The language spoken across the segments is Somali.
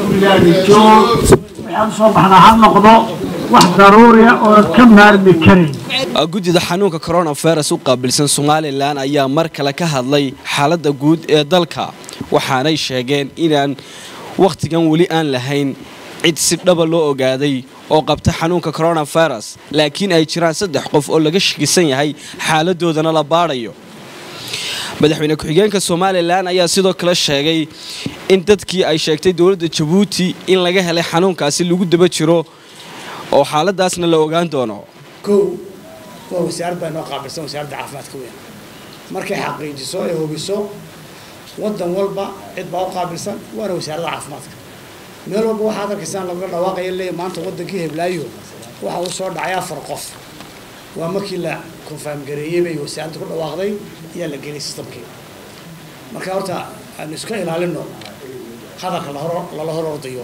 bilaadi joog waxaan soo baxnaa ha noqdo wax daruuriya oo ka maarmi karayn guddida xanuunka coronavirus u qaabilsan somalilan ayaa mar kale ka hadlay xaaladda guud ee dalka waxaanay sheegeen inaan wakhtigan weli aan lahayn cid si dhaba loo ogaaday oo qabta xanuunka coronavirus laakiin ay jiraan saddex qof oo laga shakisan yahay xaaladoodana la baadhayo madaxweyne ku-xigeenka somalilan ayaa sidoo kale sheegay in dadkii ay sheegtay dowladda jabuuti in laga helay xanuunkaasi lagu daba jiro oo xaaladaasna la ogaan doono kow waa wasaarad baa inoo qaabilsan wasaaradda caafimaadka weyn markay xaqiijiso ee hubiso waddan walba cid baa u qaabilsan waana wasaaradda caafimaadka meel walba waxaad arkaysaan lagaga dhawaaqaya leeya maanta waddankii heblaayo waxa uu soo dhacay afar qof waa markii la konfaam gareeyey bay wasaaradda ku dhawaaqday ayaa la geliyay sistamkii marka horta aanu iska ilaalino hadalka lala hor ordayo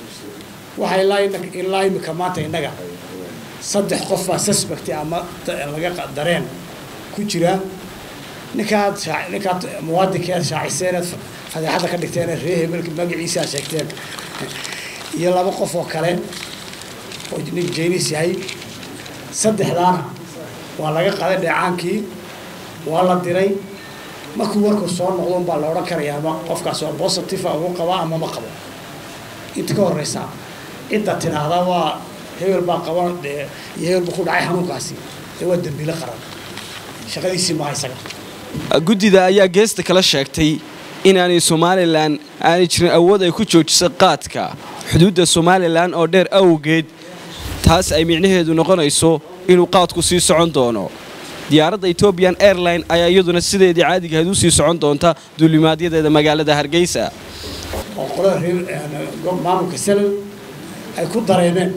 waxaa ilaa imika maanta innaga saddex qof baa suspect ama laga dareen ku jira ninkaad ninkaad muwaadinkeed shaaciseeneed fadeexadda ka dhigteen ree hebelka magaciisa aad sheegteen iyo laba qof oo kale oo nin jeynis yahay saddexdaana waa laga qaday dheecaankii waa la diray markuu warku soo noqdo unbaa la odhan karaya ama qofkaas oo positive ugu qabaa ama ma qabo inta ka horeysa cidda tidhaahda waa hebel baa qaban iyo hebel buu ku dhacay xanuunkaasi dee waa dembiile qaran shaqadiisii maaha isaga guddida ayaa geesta kala sheegtay inaanay somalilan aanay jirin awood ay ku joojisay qaadka xuduudda somalilan oo dheer awgeed taas ay micnaheedu noqonayso inuu qaadku sii socon doono diyaaradda etobian airline ayaa iyaduna sideedii caadigahayd u sii socon doonta duulimaadyadeeda magaalada hargeysa oo qolada reer maamulka salal ay ku dareemeen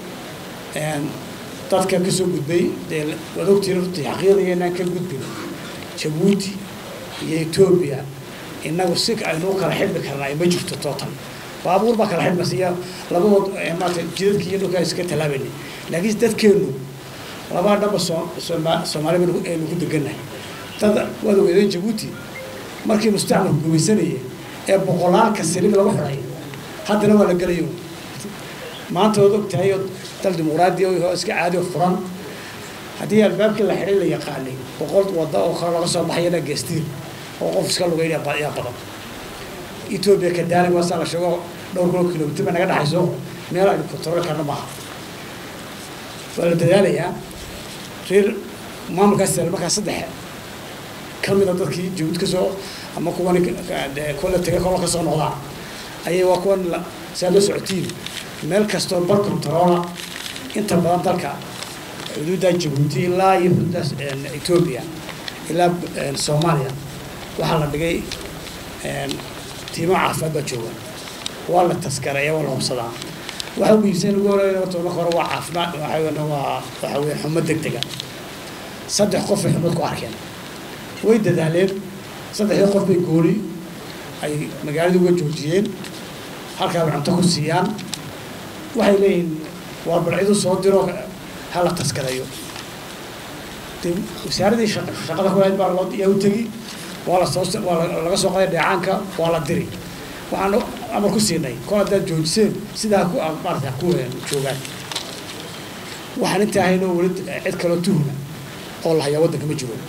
dadka ka soo gudbay dee waad ogtiin runtii xaqiiqdaya inaan ka gudbin jabuuti iyo etoobiya innagu si aynu u kala xidhmi karnaa ma jirto tootan baabuur baa kala xidhmaysa iyo labadood maarata jidadkii iyo dhulkaa iska tallaabayna laakiin dadkeennu labaa dhamba soomaaliba aynu ku degannahay dad waad ogeedeen jabuuti markii mustacmalku gumaysanayay ee boqolaalka silig lagu xidhay haddana waa la gelayo maanta waad og tahay dal dimuqraadi oo iska caadi oo furan haddii albaabkii la xidhay la yaqaanay boqol wadda oo kale laga soo baxayana geestiir oo qof iska lugeynaya yaa badan etoobiya kadaalig waasaa la sheego dhowr kilo kilomitr bay naga dhexayso meel aynu kontrol karna maaha waa la dadaalayaa reer maamulkaas markaa saddex ka mida dadkii jabuud ka soo ama kuwan kuwa la tegay kola ka soo noqdaan ayay waa kuwan saa la socotiin meel kastoo bar controla inta badan dalka xuduudda jabuuti ilaa iyo xuduudda etoobiya ilaa soomaaliya waxaa la dhigay tiimo caafimaad baa jooga waa la taskareeya waa la hubsadaa waxa ugu iibsan lagu horeeya horta marka hore waa caafimaad waxaa waa waxa weeye xumo degdega saddex qof ay xumad ku arkeen way dadaaleen saddexdii qof bay gooni ay magaalada uga joojiyeen halkaa bay cunto ku siiyaan waxay leeyihiin waa balcidu soo diro ha la taskareeyo de wasaaradii shaqada kulahayd baa loo yaa u tegi waa la soo waa laga soo qaday dheecaanka waa la diri waxaan amar ku siinay kol haddaad joojiseen sidaa ku maarata ku joogaan waxaan inta ahayn oo weli cid kaloo tuhuna oo la hayaa waddanka ma jiro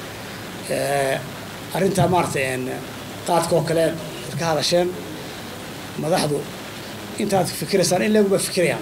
arrintaa maarata qaadka oo kale ka hadasheen madaxdu intaad fikiraysaan in leegu baa fikirayaan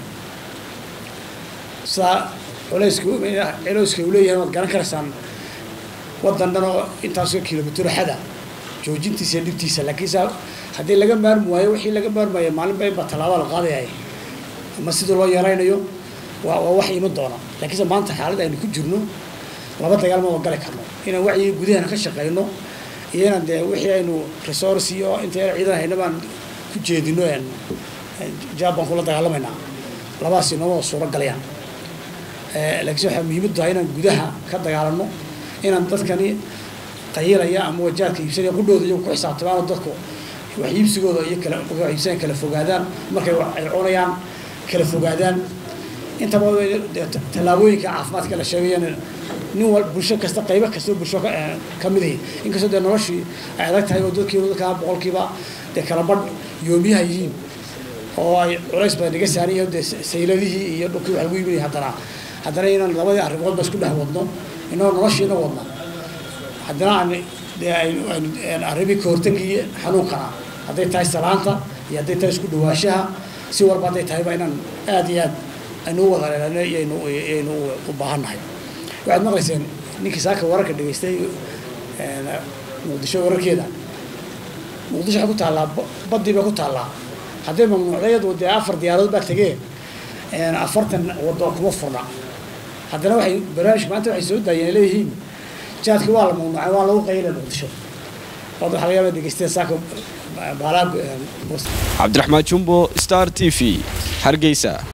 sidaa culayska culeyska uu leeyahay waad garan karaysaan waddan dhan oo intaasoo kilomitr xada joojintiisa iyo dhibtiisa laakiin saa haddii laga maarmi waayo wixii laga maarmaya maalin ba inbaa tallaaba la qaadayay ama sidii loo yaraynayo waa waa wax iman doona laakiinse maanta xaalad aynu ku jirno laba dagaal ma gali karno inaan wacyiga gudahana ka shaqeyno iyo inaan dee wixii aynu resource iyo inta yar ciidan hayna baan ku jeedino jaab baan kula dagaalamaynaa labadaas inooma suuro galayaan laakiinse waxaa muhiimad tahay inaan gudaha ka dagaalano inaan dadkani qayilaya ama wajaadka iibsanaya qudhooda iyagu ku xisaabtamaan oo dadku wax iibsigooda iyo kala wax iibsanaya kala fogaadaan markay ay cunayaan kala fogaadaan intaba tallaabooyinka caafimaadka la sheegayana nin wal bulsho kasta qaybo kastoo bulsho ka mid ihi inkastoo dee noloshii ay adag tahay oo dadkiiba dadkaa boqolkiiba dee kala badh yoomiyaha yihiin oo ay culays badan naga saaran yahay dee sayladihii iyo dhulkii wax lagu iibinaya haddana haddana inaan labadii arrimoodba isku dhex wadno inoo noloshiina wadno haddana aan dee aynu aynu arrimii ka hortagii xanuunkana hadday tahay salaanta iyo hadday tahay isku dhawaashaha si walba hadday tahayba inaan aada iyo aad aynu u wada leelano iyaynu iyaynu u baahannahay waxaad maqlayseen ninkii saaka wararka dhegaystay muqdisho wararkeeda muqdisho waxay ku taallaa baddii bay ku taallaa hadday mamnuucdayadu dee afar diyaaradood baa tegee afartan waddo kuma furna haddana waxay barnaamijka maanta waxay soo daayeen leeyihiin jaadki waa la mamnuucay waa lagu qaylay muqdisho wad waxa laga yaaba dhegeysteen saaka baalaa cabdiraxmaan jumbo star t v hargeysa